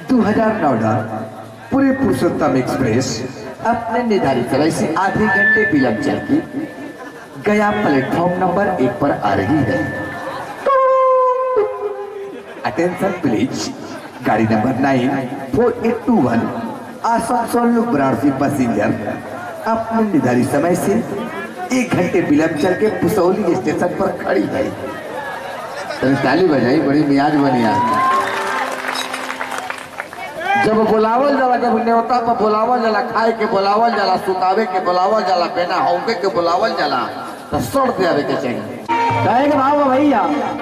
दो हजार नौ पूरे पुरुषोत्तम एक्सप्रेस अपने निर्धारित समय से आधे घंटे विलंब चलती गया प्लेटफॉर्म नंबर एक पर आ रही है अटेंशन प्लीज गाड़ी number nine four eight two one Asansol Varanasi passenger अपने निर्धारित समय से एक घंटे विलंब चल के पुसौली स्टेशन पर खड़ी है तभी ताली बजाई बड़ी मियाज बनी आज जब बुलावल जाला जब न्योता पर बुलावल जाला खाए के बुलावल जाला सुतावे के बुलावल जाला बेना होके के बुलावल जाला तो सड़ देवे के चाहिए कहे के भाव भैया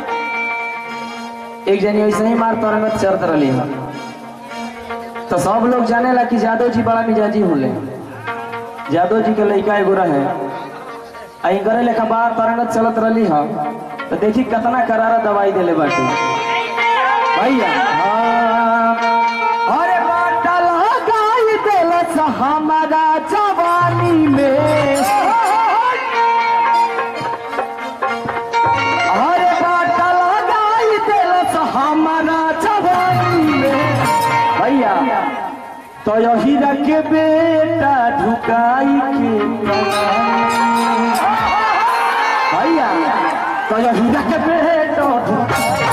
एक जनी ऐसे ही मार तरंगत चढ़त रही है तो सब लोग जाने ला कि जादव जी बड़ा मिजाजी होले जादव जी के लड़का एगो रहे आई करे लेखा बार तरंगत चलत रही है तो देखी कितना करारा दवाई देले बाटे भैया हाँ। अरे बाटा लगाई देलस हमारा जवानी में अरे बाटा लगाई देलस हमारा जवानी में भैया तो यही के बेटा ढुकाई के भैया तो यही के बेटा ढुकाई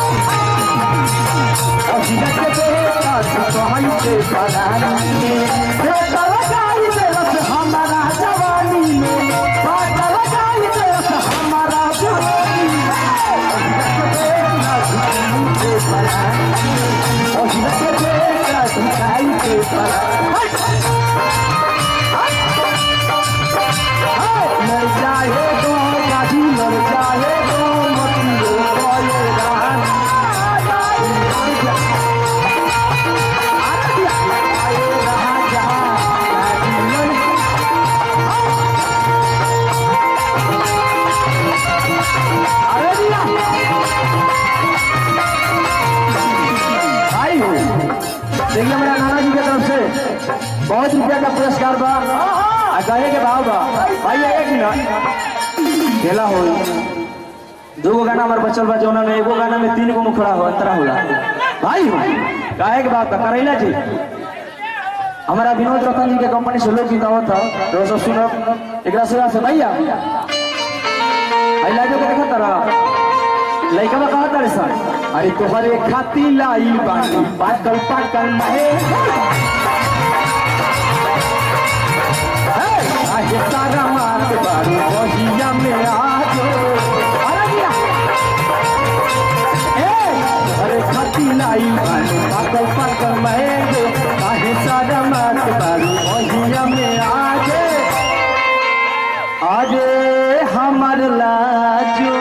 यही के बेटा ढुकाई के परानी में बेटा लगाई देलस हमारा जवानी में बाटा लगाई देलस हमारा जवानी में अरे दिया भाई हो देखिए हमारा नाना जी की तरफ से बहुत रुपया का पुरस्कार बा आ कहे के भाव बा भाई आएगा कि ना खेला हो दो गो गाना हमारे बचल बा जौना में एगो गाना में तीन गो मुखड़ा हो अंतरा होला भाई हो कहे के बात बा करैला जी हमारा विनोद रतन जी के कंपनी से लोग जितावत था तो सब सुनब एकरा सेवा से भैया आई लाजो के देखा तारा लइका बा कहा तारे सर अरे तोहरे खाती लाई बानी पाकल पाकल महे आहे सारा मात बारू बहिया में आजो अरे दिया ए अरे खाती लाई बानी पाकल पाकल महे आहे सारा मात बारू बहिया में आजे आजे हमर लाजो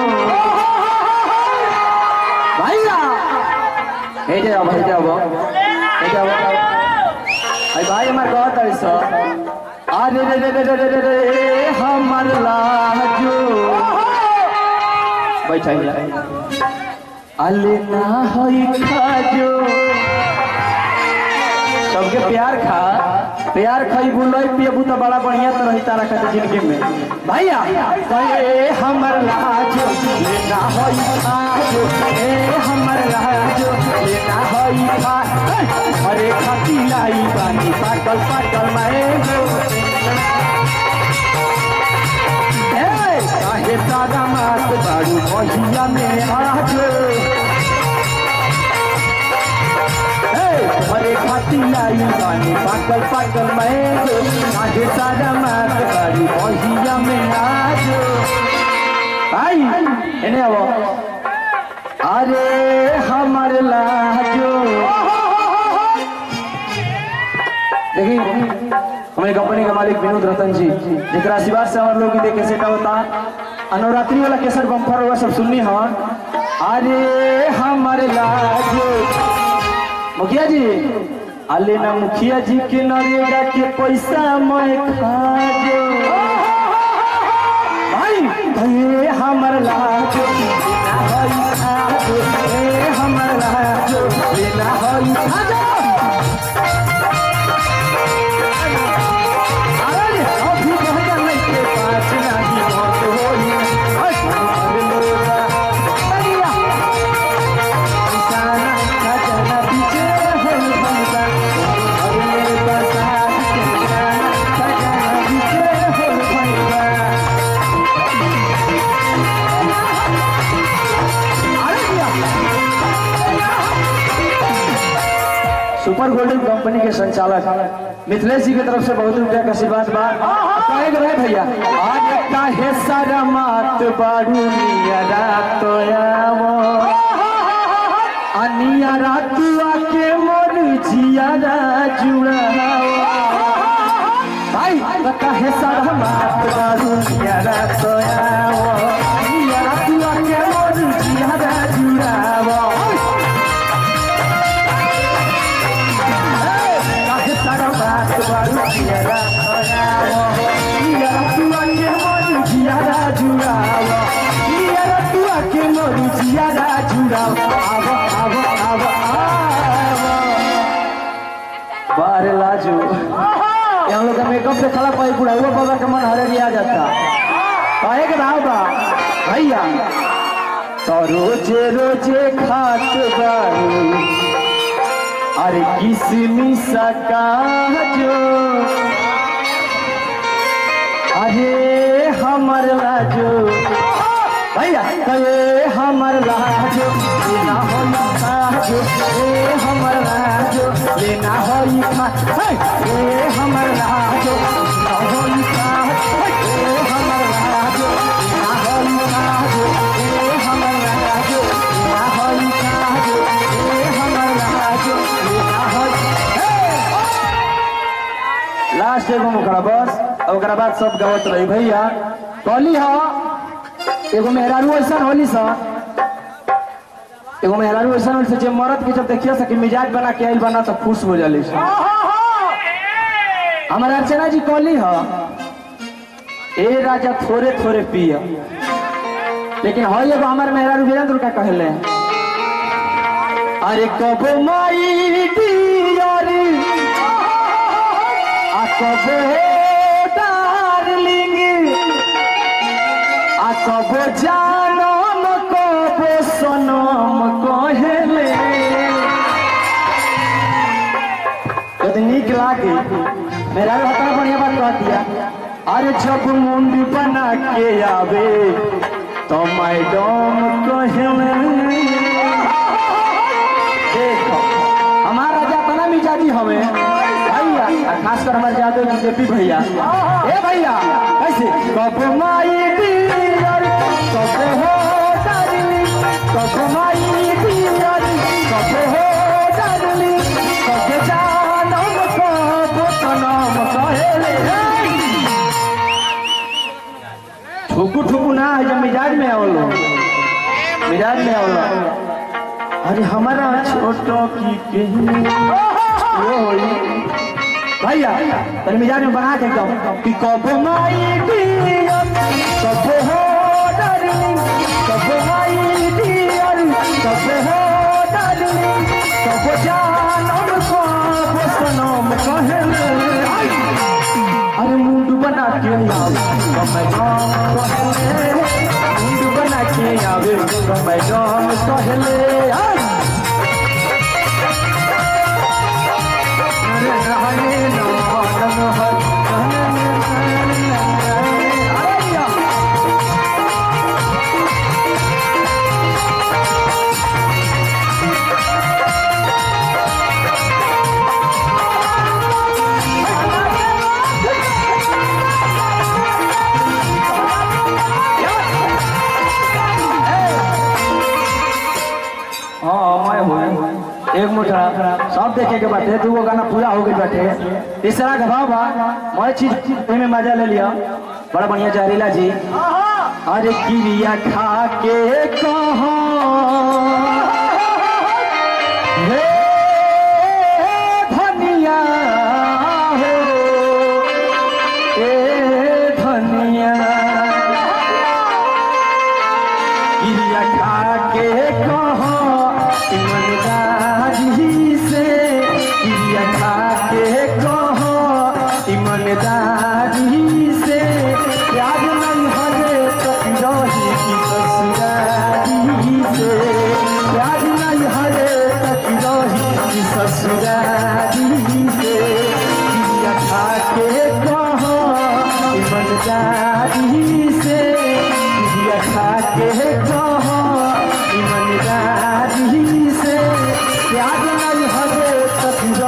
ভাইয়া এই যে ভাই যাব এই যাব এই ভাই আমার কথা তারিস আরে রে রে রে রে রে রে রে আমার লাজো बैठाई जा अले ना होई खाजो सबके प्यार खा प्यार खाई बुलाई पियबू तो बड़ा बढ़िया तो रही तारा खाते जिंदगी में भैया ए हमर लाजो ये ना होई खाजो ए हमर लाजो ये ना होई खा अरे खाती लाई बानी पागल पागल मैं काहे सादा मात बारू बहिया में आजो अरे खाती लाई बानी पागल पागल मैं काहे सादा मात बारू बहिया में आजो भाई एने आवो अरे हमर लाजो देखिए हमारी कंपनी के मालिक विनोद रतन जी जेकरा आशीर्वाद से हमारे लोग के देखे सेटा होता आ नवरात्रि वाला केसर बम्फर हुआ सब सुननी हन अरे हमारे लाजो मुखिया जी अले ना मुखिया जी के नरेगा के पैसा मैं खाजो भाई भाई हमर लाजो लेना होई खाजो ए हमर लाजो लेना होई खाजो अरे अभी कहता नहीं के पास नहीं मौत होई अरे मोरा बढ़िया इंसाना खजाना पीछे होई बंदा सुपर गोल्डन कंपनी के संचालक मिथिलेश जी की तरफ से बहुत रुपया का आशीर्वाद बा कहे के रहे भैया आज काहे सारा मात बाड़ू नियरा तोयावो अनिया रातुआ के मोर जियारा जुड़ावो भाई काहे सारा मात बाड़ू नियरा तोयावो अनिया रातुआ के मोर जियारा जुड़ावो काहे सारा बात बारू जियारा जुड़ावो जियारा तुआ के मोर जियारा जुड़ावो जियारा तुआ के मोर जियारा जुड़ावो आवो आवो आवो आवो बारे लाजू ये हम लोग का मेकअप पे खड़ा पाई पूरा हुआ बाबा का मन हरे आ जाता काहे के भाव बा भैया तो रोजे रोजे खात बारू अरे किसमिस का जो अरे हमर लाजो भैया कहे हमर लाजो लेना हो लाजो ए हमर लाजो लेना हो खा ए हमर लाजो लेना हो खा ए हमर लाजो लेना हो लाजो ए हमर लाजो लेना हो लाजो ए हमर लाजो लेना हो लास्ट एगो मुखड़ा बस और ओकरा बाद सब गावत रही भैया कहली हा एगो मेहरारू ऐसा होली सा एगो मेहरारू ऐसा होली सा जे मरद के जब देखिए सके मिजाज बना के आइल बना तो खुश हो जाली सा हमारे अर्चना जी कहली हा ए राजा थोड़े थोड़े पिया लेकिन हो एगो हमारे मेहरारू वीरेंद्र का कहले अरे कबो माई डियर आ कबो डार्लिंग आ कबो जानम कबो सनम कहेले यदि नीक लागे मेरा बता बढ़िया बात कह दिया अरे जब मुंड बना के आवे तो मैडम कहेले देखो हमारा जातना मिजाजी हमें भैया और खासकर हमारे जादव जी जेपी भैया ए भैया कैसे कब माई डियर कब हो डार्लिंग कब माई डियर कब हो डार्लिंग कब जानम कब सनम कहेले ठुकू ठुकू ना है जब मिजाज में आवलो मिजाज में आवलो अरे हमारा छोटो की कहीं वो होई भैया तनी मिजाज में बना के एकदम कि कब माई डियर कब हो डार्लिंग कब माई डियर कब हो डार्लिंग कब जानम कब सनम कहले अरे मुंड बना के आवे कब मैं गाँव कहले मुंड बना के आवे कब मैं गाँव कहले आई अरे रहने ना रंग हर अरे या हाँ मैं हूँ एक मुठा सब देखे के बाटे दू गो गाना पूरा हो गई बाटे तीसरा का भाव बा मैं चीज में मजा ले लिया बड़ा बढ़िया जहरीला जी अरे गिरिया खा के कहो हे धनिया हो ए धनिया गिरिया खा के कहो ईमानदारी से गिरिया खा के कहो ईमानदारी से प्यार नहीं हरे तो रही की ससुरारी से प्यार नहीं हरे तो रही की ससुरारी से गिरिया खा के कहो ईमानदारी से गिरिया खा के कहो ईमानदारी से प्यार नहीं हरे तो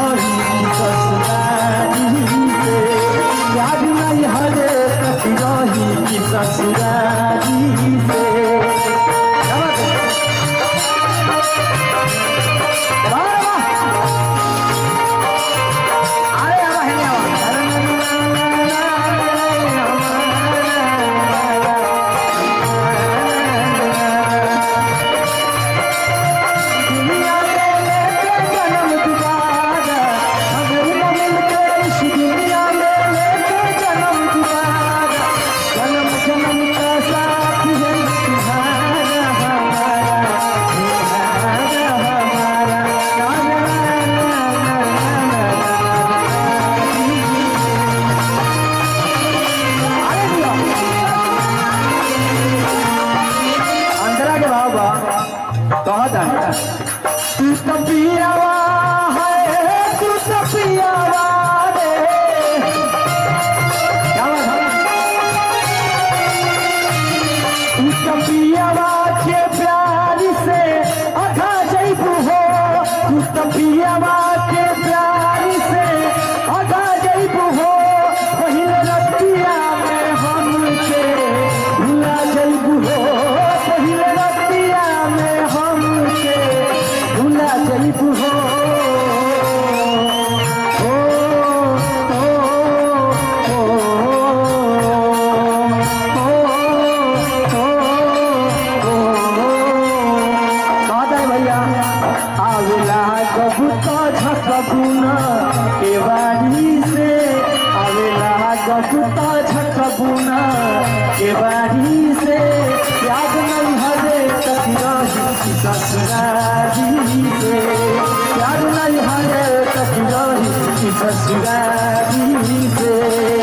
बुना के बाड़ी से आवेला गपुता झक बुना के बाड़ी से याद नहीं हरे कति रही ससुरारी से याद नहीं हरे कति रही ससुरारी से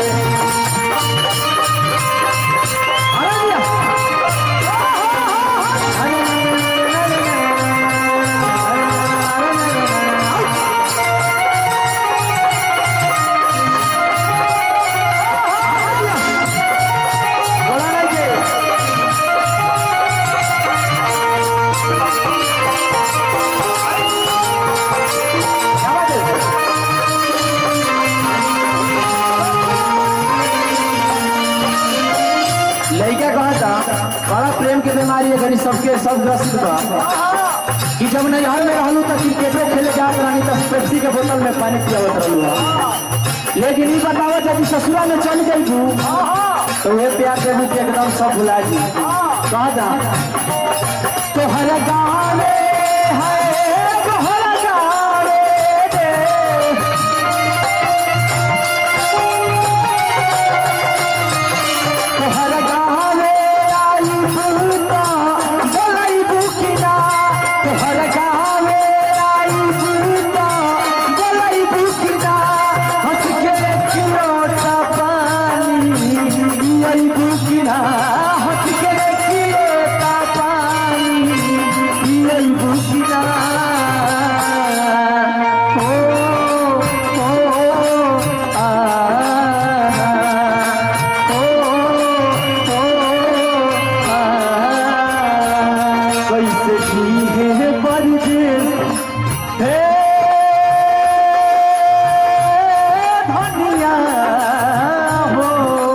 अरे भैया लड़का कहा था बड़ा प्रेम के बीमारी है सबके सब ग्रसित बा कि जब नजर में रहलू तो क्रिकेटो खेले जात रहनी तो पेप्सी के बोतल में पानी पियावत रहलू हा। लेकिन ई बतावत जब ससुरा में चल गई तू तो वे प्यार के रूप एकदम सब भुला जी कहा था तोहर गावे है तोहर गावे रे तोहर गावे आई भूता बोलाई बुकिना तोहर गावे आई भूता बोलाई बुकिना हंस के किलोटा पानी आई बुकिना हंस के किलोटा पानी आई बुकिना ओ ओ आ कैसे जीहे परदेस हे धनिया हो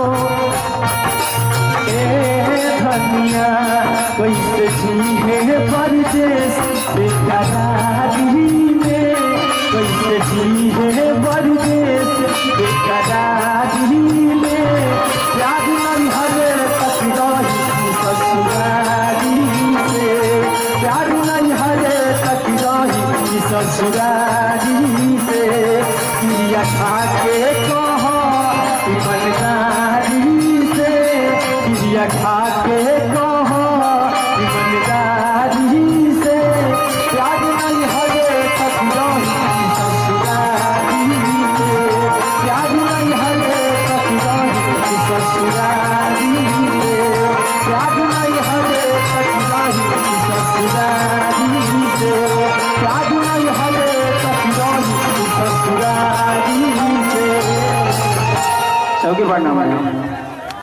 ए धनिया कैसे जीहे परदेस बेकरारी में कैसे जीहे परदेस बेकरारी में याद नहीं हरे तक रही ससुरारी से प्यार नहीं हरे तक रही ससुरारी से क्रिया खा के कह ईमानदारी से क्रिया खा के कह ईमानदारी से प्यार नहीं हरे तक रही ससुरारी से प्यार नहीं हरे तक रही ससुरारी से प्यार नहीं हरे तक रही ससुरारी से प्यार नहीं हरे तक रही ससुरारी से चौकी पढ़ना मैडम